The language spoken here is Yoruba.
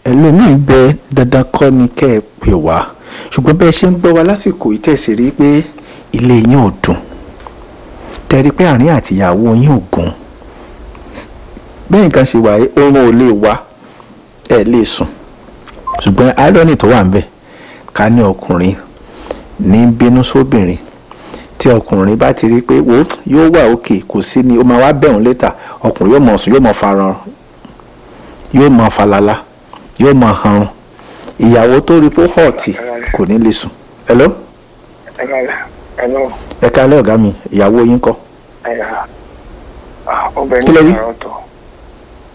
ẹlòmíì bẹ dandan kọ́ ni kẹ́ ẹ pè wá ṣùgbọ́n bẹ́ẹ̀ ṣe ń gbọ́ wa lásìkò yìí tẹ̀sí rí pé ilé yín ò dùn tẹ̀rí pé àárín àtìyàwó yín ò gùn bẹ́ẹ̀ nǹkan ṣe wà yìí oorun ò lè wá ẹ̀ lè sùn ṣùgbọ́n irony tó wà ń bẹ̀ ká ní ọkùnrin ní bínú sóbìnrin tí ọkùnrin bá ti rí pé wo yóò wà òkè kò sí ni ó máa wá bẹ̀rùn létà ọkùnrin yóò mọ̀ sùn yóò mọ̀ farahàn yóò mọ̀ falala yóò mọ̀ hanrun ìyàwó tó rí pé họ́ọ̀tì kò ní lè sùn. hello Hello. ẹ káalẹ́ ọ̀gá mi ìyàwó yín kọ́ Ẹ̀yà. Obìnrin Kí lẹ wí? náà ọ̀tọ̀.